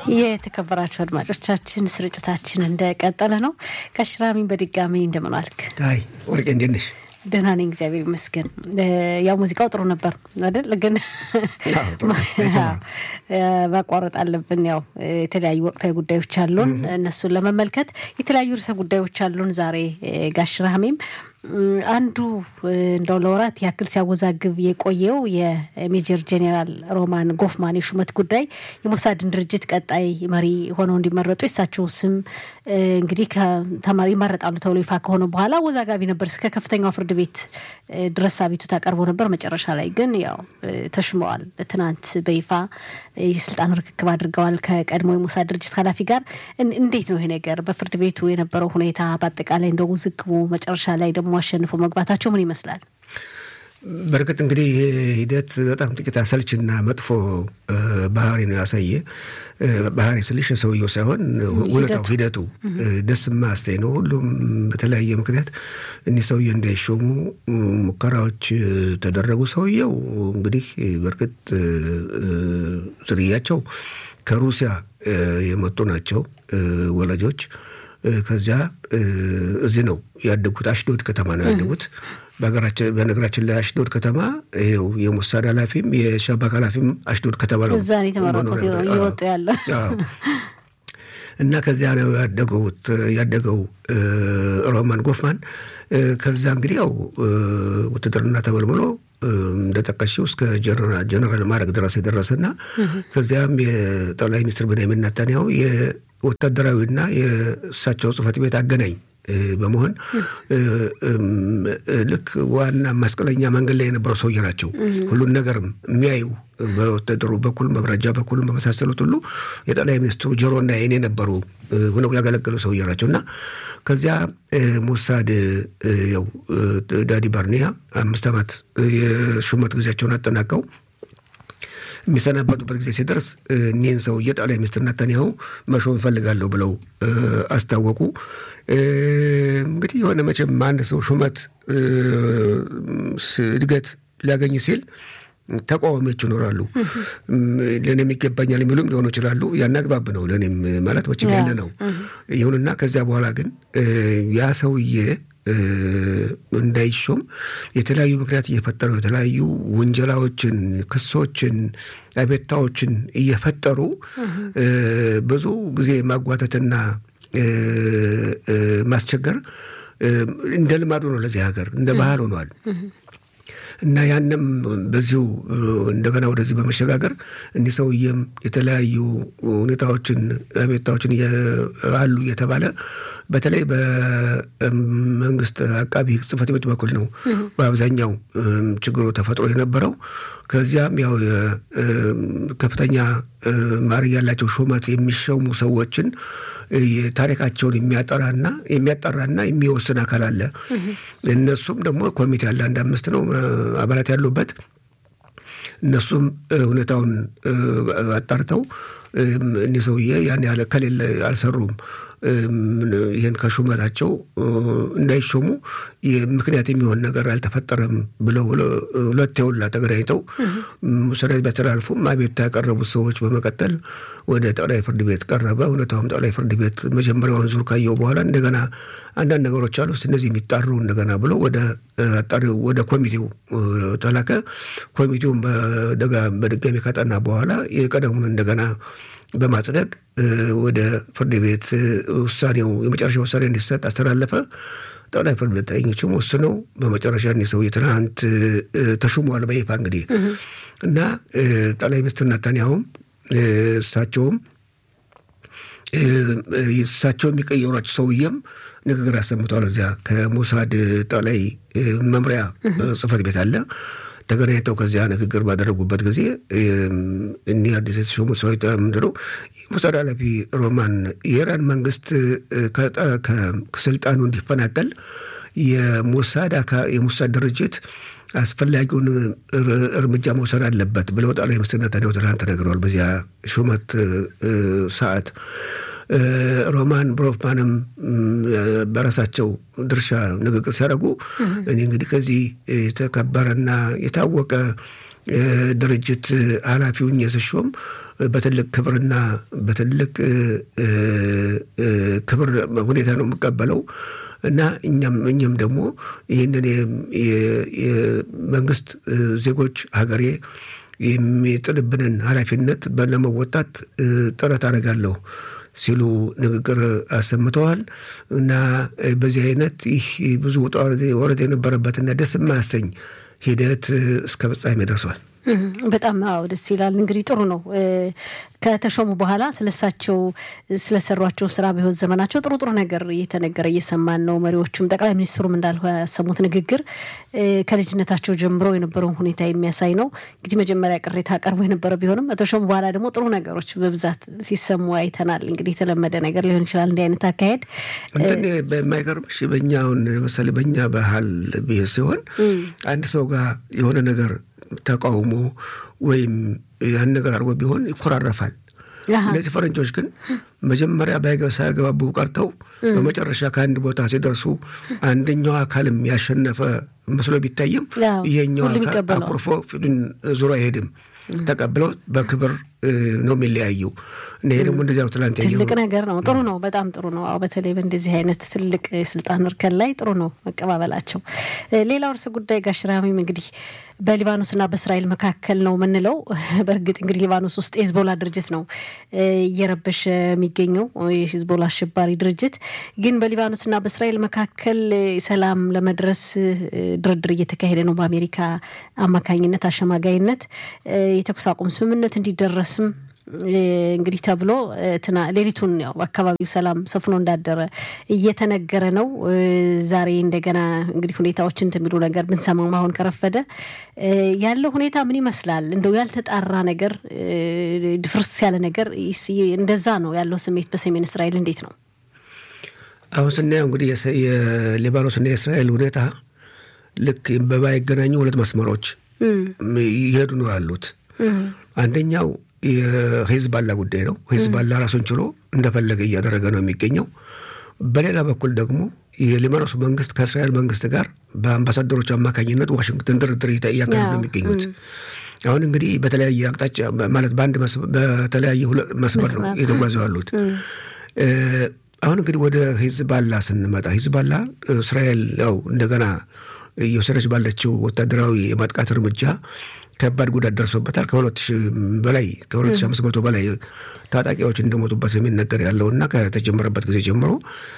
የተከበራችሁ አድማጮቻችን ስርጭታችን እንደቀጠለ ነው። ከሽራሚን በድጋሚ እንደምን ዋልክ? አይ ወርቄ እንዴት ነሽ? ደህና ነኝ እግዚአብሔር ይመስገን። ያው ሙዚቃው ጥሩ ነበር አይደል? ግን ማቋረጥ አለብን። ያው የተለያዩ ወቅታዊ ጉዳዮች አሉን፣ እነሱን ለመመልከት የተለያዩ ርዕሰ ጉዳዮች አሉን ዛሬ ጋሽ ራህሜም አንዱ እንደው ለወራት ያክል ሲያወዛግብ የቆየው የሜጀር ጄኔራል ሮማን ጎፍማን የሹመት ጉዳይ የሞሳድን ድርጅት ቀጣይ መሪ ሆነው እንዲመረጡ የሳቸው ስም እንግዲህ ከተማሪ ይመረጣሉ ተብሎ ይፋ ከሆነ በኋላ አወዛጋቢ ነበር። እስከ ከፍተኛው ፍርድ ቤት ድረስ አቤቱታ ቀርቦ ነበር። መጨረሻ ላይ ግን ያው ተሹመዋል። ትናንት በይፋ የስልጣን ርክክብ አድርገዋል ከቀድሞ የሞሳድ ድርጅት ኃላፊ ጋር። እንዴት ነው ይሄ ነገር በፍርድ ቤቱ የነበረው ሁኔታ በአጠቃላይ እንደ ውዝግቡ መጨረሻ ላይ ደግሞ አሸንፎ መግባታቸው ምን ይመስላል? በእርግጥ እንግዲህ ይሄ ሂደት በጣም ጥቂት አሰልችና መጥፎ ባህሪ ነው ያሳየ። ባህሪ ስልሽ ሰውየው ሳይሆን ሁኔታው ሂደቱ ደስ ማያሰኝ ነው። ሁሉም በተለያየ ምክንያት እኒህ ሰውዬ እንዳይሾሙ ሙከራዎች ተደረጉ። ሰውየው እንግዲህ በእርግጥ ዝርያቸው ከሩሲያ የመጡ ናቸው ወላጆች ከዚያ እዚህ ነው ያደጉት። አሽዶድ ከተማ ነው ያደጉት። በነገራችን ላይ አሽዶድ ከተማ ይኸው የሞሳድ ኃላፊም የሻባክ ኃላፊም አሽዶድ ከተማ ነው እዛ ነው የተመረጡት እየወጡ ያለው እና ከዚያ ነው ያደገውት ያደገው ሮማን ጎፍማን። ከዛ እንግዲህ ያው ውትድርና ተመልምሎ እንደጠቀሽው እስከ ጀነራል ማድረግ ድረስ የደረሰና ከዚያም የጠቅላይ ሚኒስትር ቤንያሚን ኔታንያሁ ወታደራዊና የእሳቸው ጽህፈት ቤት አገናኝ በመሆን ልክ ዋና መስቀለኛ መንገድ ላይ የነበረው ሰውዬ ናቸው። ሁሉን ነገርም የሚያዩ በወታደሩ በኩል መብረጃ በኩል በመሳሰሉት ሁሉ የጠቅላይ ሚኒስትሩ ጆሮና ዓይን የነበሩ ሆነው ያገለገሉ ሰውዬ ናቸው እና ከዚያ ሞሳድ ያው ዳዲ ባርኒያ አምስት ዓመት የሹመት ጊዜያቸውን አጠናቀው የሚሰናበቱበት ጊዜ ሲደርስ እኒህን ሰውዬ ጠቅላይ ሚኒስትር ኔታንያሁ መሾም እፈልጋለሁ ብለው አስታወቁ። እንግዲህ የሆነ መቼም አንድ ሰው ሹመት እድገት ሊያገኝ ሲል ተቃዋሚዎች ይኖራሉ። ለእኔም ይገባኛል የሚሉም ሊሆኑ ይችላሉ። ያን አግባብ ነው ለእኔም ማለት መቼም ያለ ነው። ይሁንና ከዚያ በኋላ ግን ያ ሰውዬ እንዳይሾም የተለያዩ ምክንያት እየፈጠሩ የተለያዩ ውንጀላዎችን፣ ክሶችን፣ አቤታዎችን እየፈጠሩ ብዙ ጊዜ ማጓተትና ማስቸገር እንደ ልማዱ ነው። ለዚህ ሀገር እንደ ባህል ሆኗል። እና ያንም በዚሁ እንደገና ወደዚህ በመሸጋገር እኒህ ሰውዬም የተለያዩ ሁኔታዎችን አቤታዎችን አሉ እየተባለ በተለይ በመንግስት አቃቢ ሕግ ጽሕፈት ቤት በኩል ነው በአብዛኛው ችግሩ ተፈጥሮ የነበረው። ከዚያም ያው ከፍተኛ ማዕረግ ያላቸው ሹመት የሚሸሙ ሰዎችን ታሪካቸውን የሚያጠራና የሚያጠራና የሚወስን አካል አለ። እነሱም ደግሞ ኮሚቴ አለ፣ አንድ አምስት ነው አባላት ያሉበት። እነሱም ሁኔታውን አጣርተው እኒህ ሰውዬ ያን ያህል ከሌለ አልሰሩም ይህን ከሹመታቸው እንዳይሾሙ ምክንያት የሚሆን ነገር አልተፈጠረም ብለው ሁለት የውላ ተገናኝተው ሰነድ ቢያስተላልፉም አቤቱታ ያቀረቡት ሰዎች በመቀጠል ወደ ጠቅላይ ፍርድ ቤት ቀረበ። እውነታውም ጠቅላይ ፍርድ ቤት መጀመሪያውን ዙር ካየው በኋላ እንደገና አንዳንድ ነገሮች አሉ እነዚህ የሚጣሩ እንደገና ብሎ ወደ አጣሪው ወደ ኮሚቴው ተላከ። ኮሚቴውን በድጋሚ ካጠና በኋላ የቀደሙን እንደገና በማጽደቅ ወደ ፍርድ ቤት ውሳኔው የመጨረሻ ውሳኔ እንዲሰጥ አስተላለፈ። ጠቅላይ ፍርድ ቤት ዳኞችም ወስነው በመጨረሻ እኒህ ሰውዬ ትናንት ተሹመዋል በይፋ እንግዲህ እና ጠቅላይ ሚኒስትር ኔታንያሁም እሳቸውም እሳቸው የሚቀየሯቸው ሰውዬም ንግግር አሰምተዋል። እዚያ ከሞሳድ ጠቅላይ መምሪያ ጽሕፈት ቤት አለ ተገናኝተው ከዚያ ንግግር ባደረጉበት ጊዜ እኒህ አዲስ የተሾሙት ሰው ምንድን ነው የሞሳድ ኃላፊ ሮማን የኢራን መንግስት ከስልጣኑ እንዲፈናቀል የሞሳድ የሞሳድ ድርጅት አስፈላጊውን እርምጃ መውሰድ አለበት ብለው ጠቅላይ ሚኒስትር ኔታንያሁ ትናንት ተናግረዋል። በዚያ ሹመት ሰዓት ሮማን ብሮፍማንም በራሳቸው ድርሻ ንግግር ሲያደርጉ እኔ እንግዲህ ከዚህ የተከበረና የታወቀ ድርጅት ኃላፊውን የስሾም በትልቅ ክብርና በትልቅ ክብር ሁኔታ ነው የምቀበለው እና እኛም እኛም ደግሞ ይህንን የመንግስት ዜጎች ሀገሬ የሚጥልብንን ኃላፊነት ለመወጣት ጥረት አደርጋለሁ ሲሉ ንግግር አሰምተዋል። እና በዚህ አይነት ይህ ብዙ ውጣ ወረድ የነበረበትና ደስ የማያሰኝ ሂደት እስከ ፍጻሜ ደርሷል። በጣም አዎ፣ ደስ ይላል። እንግዲህ ጥሩ ነው። ከተሾሙ በኋላ ስለሳቸው ስለሰሯቸው ስራ በህይወት ዘመናቸው ጥሩ ጥሩ ነገር እየተነገረ እየሰማን ነው። መሪዎቹም ጠቅላይ ሚኒስትሩም እንዳልሆ ያሰሙት ንግግር ከልጅነታቸው ጀምሮ የነበረውን ሁኔታ የሚያሳይ ነው። እንግዲህ መጀመሪያ ቅሬታ ቀርቦ የነበረ ቢሆንም ከተሾሙ በኋላ ደግሞ ጥሩ ነገሮች በብዛት ሲሰሙ አይተናል። እንግዲህ የተለመደ ነገር ሊሆን ይችላል እንዲህ አይነት አካሄድ። እንትን በማይገርምሽ በእኛ አሁን መሰለኝ በእኛ ባህል ብሄር ሲሆን አንድ ሰው ጋር የሆነ ነገር ተቃውሞ ወይም ያን ነገር አድርጎ ቢሆን ይኮራረፋል። እነዚህ ፈረንጆች ግን መጀመሪያ ሳያገባቡ ቀርተው በመጨረሻ ከአንድ ቦታ ሲደርሱ አንደኛው አካልም ያሸነፈ መስሎ ቢታይም ይሄኛው አካል አኩርፎ ፊቱን ዙሮ አይሄድም። ተቀብለው በክብር ነው የሚለያዩ። እና ይሄ ደግሞ እንደዚያ ነው። ትላንት ትልቅ ነገር ነው። ጥሩ ነው። በጣም ጥሩ ነው። አዎ በተለይ በእንደዚህ አይነት ትልቅ ስልጣን እርከን ላይ ጥሩ ነው መቀባበላቸው። ሌላው እርስ ጉዳይ ጋሽ ራሚም እንግዲህ በሊባኖስና በእስራኤል መካከል ነው የምንለው። በእርግጥ እንግዲህ ሊባኖስ ውስጥ የሂዝቦላ ድርጅት ነው እየረበሸ የሚገኘው የሂዝቦላ አሸባሪ ድርጅት። ግን በሊባኖስና በእስራኤል መካከል ሰላም ለመድረስ ድርድር እየተካሄደ ነው በአሜሪካ አማካኝነት አሸማጋይነት የተኩስ አቁም ስምምነት እንዲደረስም እንግዲህ ተብሎ ሌሊቱን ያው አካባቢው ሰላም ሰፍኖ እንዳደረ እየተነገረ ነው። ዛሬ እንደገና እንግዲህ ሁኔታዎችን የሚሉ ነገር ብንሰማም አሁን ከረፈደ ያለው ሁኔታ ምን ይመስላል? እንደው ያልተጣራ ነገር ድፍርስ ያለ ነገር እንደዛ ነው ያለው ስሜት በሰሜን እስራኤል እንዴት ነው? አሁን ስናየው እንግዲህ የሊባኖስና የእስራኤል ሁኔታ ልክ በማይገናኙ ሁለት መስመሮች ይሄዱ ነው ያሉት። አንደኛው የሂዝባላ ጉዳይ ነው። ሂዝባላ ራሱን ችሎ እንደፈለገ እያደረገ ነው የሚገኘው። በሌላ በኩል ደግሞ የሊባኖስ መንግስት ከእስራኤል መንግስት ጋር በአምባሳደሮች አማካኝነት ዋሽንግተን ድርድር እያካሄዱ ነው የሚገኙት። አሁን እንግዲህ በተለያየ አቅጣጫ ማለት በአንድ በተለያየ መስመር ነው እየተጓዙ ያሉት። አሁን እንግዲህ ወደ ሂዝባላ ስንመጣ ሂዝባላ እስራኤል ያው እንደገና እየወሰደች ባለችው ወታደራዊ የማጥቃት እርምጃ ከባድ ጉዳት ደርሶበታል። ከሁለት ሺህ በላይ ከሁለት ሺህ አምስት መቶ በላይ ታጣቂዎች እንደሞቱበት የሚነገር ያለውና ከተጀመረበት ጊዜ ጀምሮ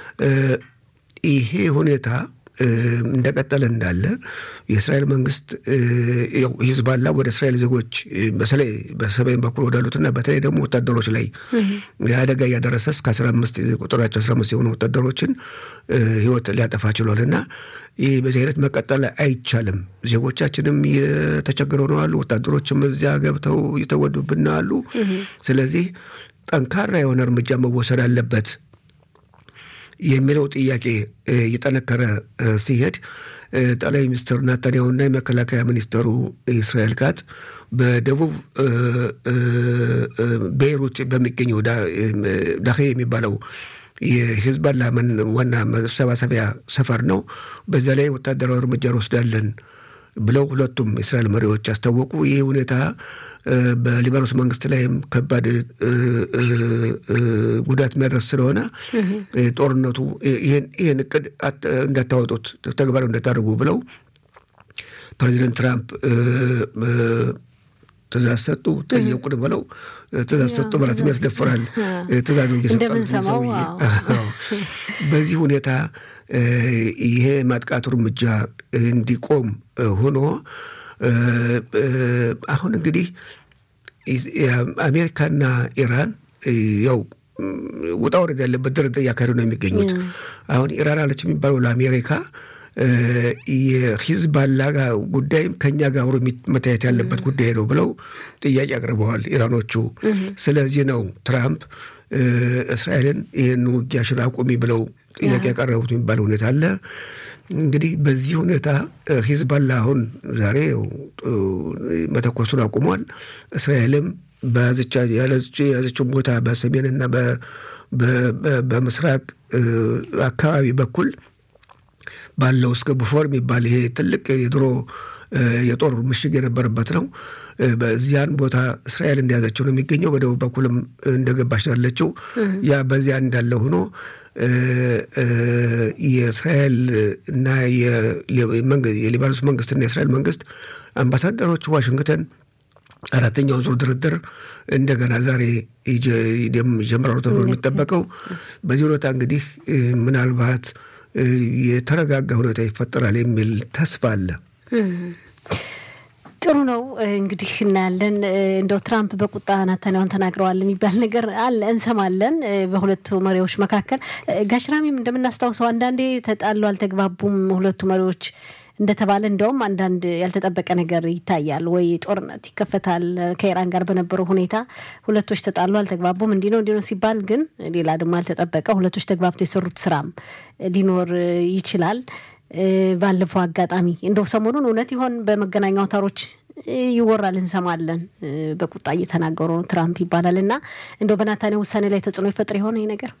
ይሄ ሁኔታ እንደቀጠለ እንዳለ የእስራኤል መንግስት ሂዝባላ ወደ እስራኤል ዜጎች በተለይ በሰሜን በኩል ወዳሉትና በተለይ ደግሞ ወታደሮች ላይ አደጋ እያደረሰ እስከ አስራ አምስት ቁጥራቸው አስራ አምስት የሆኑ ወታደሮችን ህይወት ሊያጠፋ ችሏል እና ይህ በዚህ አይነት መቀጠል አይቻልም። ዜጎቻችንም እየተቸገሩ ነው አሉ። ወታደሮችም እዚያ ገብተው እየተወዱብን ነው አሉ። ስለዚህ ጠንካራ የሆነ እርምጃ መወሰድ አለበት የሚለው ጥያቄ እየጠነከረ ሲሄድ ጠቅላይ ሚኒስትር ናታንያሁና የመከላከያ ሚኒስትሩ እስራኤል ካትዝ በደቡብ ቤይሩት በሚገኘው ዳሄ የሚባለው የሂዝባላ ዋና መሰባሰቢያ ሰፈር ነው። በዚያ ላይ ወታደራዊ እርምጃ እንወስዳለን ብለው ሁለቱም የእስራኤል መሪዎች አስታወቁ። ይህ ሁኔታ በሊባኖስ መንግስት ላይም ከባድ ጉዳት የሚያደርስ ስለሆነ ጦርነቱ ይህን እቅድ እንዳታወጡት ተግባራዊ እንዳታደርጉ ብለው ፕሬዚደንት ትራምፕ ትእዛዝ ሰጡ። ጠየቁን ብለው ትእዛዝ ሰጡ ማለትም ያስደፍራል። ትእዛዙ እንደምንሰማው በዚህ ሁኔታ ይሄ ማጥቃቱ እርምጃ እንዲቆም ሆኖ አሁን እንግዲህ አሜሪካና ኢራን ያው ውጣ ወረድ ያለበት ድርድር እያካሄዱ ነው የሚገኙት። አሁን ኢራን አለች የሚባለው ለአሜሪካ የሂዝባላ ጉዳይም ከኛ ጋር አብሮ መታየት ያለበት ጉዳይ ነው ብለው ጥያቄ አቅርበዋል ኢራኖቹ። ስለዚህ ነው ትራምፕ እስራኤልን ይህን ውጊያሽን አቁሚ ብለው ጥያቄ ያቀረቡት የሚባል ሁኔታ አለ። እንግዲህ በዚህ ሁኔታ ሂዝባላ አሁን ዛሬ መተኮሱን አቁሟል። እስራኤልም የያዘችውን ቦታ በሰሜንና በምስራቅ አካባቢ በኩል ባለው እስከ ቡፎር የሚባል ይሄ ትልቅ የድሮ የጦር ምሽግ የነበረበት ነው። በዚያን ቦታ እስራኤል እንደያዘችው ነው የሚገኘው። በደቡብ በኩልም እንደገባች ነው ያለችው። ያ በዚያ እንዳለ ሆኖ የእስራኤል እና የሊባኖስ መንግስትና የእስራኤል መንግስት አምባሳደሮች ዋሽንግተን አራተኛውን ዙር ድርድር እንደገና ዛሬ ይጀምራሉ ተብሎ የሚጠበቀው በዚህ ሁኔታ እንግዲህ ምናልባት የተረጋጋ ሁኔታ ይፈጠራል የሚል ተስፋ አለ። ጥሩ ነው እንግዲህ እናያለን። እንደው ትራምፕ በቁጣ ናታንያሁን ተናግረዋል የሚባል ነገር አለ እንሰማለን፣ በሁለቱ መሪዎች መካከል። ጋሽራሚም እንደምናስታውሰው አንዳንዴ ተጣሉ፣ አልተግባቡም ሁለቱ መሪዎች እንደተባለ እንደውም አንዳንድ ያልተጠበቀ ነገር ይታያል። ወይ ጦርነት ይከፈታል። ከኢራን ጋር በነበረው ሁኔታ ሁለቶች ተጣሉ፣ አልተግባቡም፣ እንዲህ ነው እንዲህ ነው ሲባል ግን ሌላ ደግሞ ያልተጠበቀ ሁለቶች ተግባብተው የሰሩት ስራም ሊኖር ይችላል። ባለፈው አጋጣሚ እንደው ሰሞኑን እውነት ይሆን በመገናኛ አውታሮች ይወራል እንሰማለን። በቁጣ እየተናገሩ ነው ትራምፕ ይባላል እና እንደው በናታንያሁ ውሳኔ ላይ ተጽዕኖ ይፈጥር የሆነ ይህ ነገር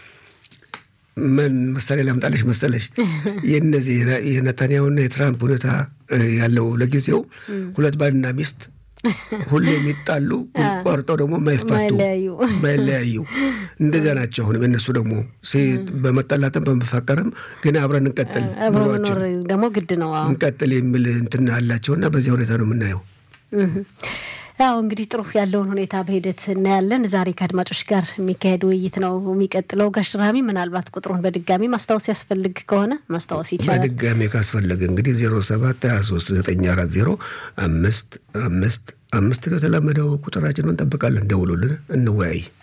ምን ምሳሌ ላምጣለሽ መሰለሽ? የነዚህ የነታንያሁና የትራምፕ ሁኔታ ያለው ለጊዜው ሁለት ባልና ሚስት ሁሌ የሚጣሉ ቆርጠው ደግሞ የማይፋቱ የማይለያዩ እንደዚያ ናቸው። አሁንም የነሱ ደግሞ በመጣላትም በመፋቀርም ግን አብረን እንቀጥል አብረ መኖር ደግሞ ግድ ነው እንቀጥል የሚል እንትን አላቸውና በዚያ ሁኔታ ነው የምናየው። ያው እንግዲህ ጥሩ ያለውን ሁኔታ በሂደት እናያለን። ዛሬ ከአድማጮች ጋር የሚካሄድ ውይይት ነው የሚቀጥለው። ጋሽ ራሚ ምናልባት ቁጥሩን በድጋሚ ማስታወስ ያስፈልግ ከሆነ ማስታወስ ይቻላል። በድጋሚ ካስፈለገ እንግዲህ ዜሮ ሰባት ሀያ ሶስት ዘጠኝ አራት ዜሮ አምስት አምስት አምስት ነው የተለመደው ቁጥራችን። እንጠብቃለን። ደውሉልን፣ እንወያይ።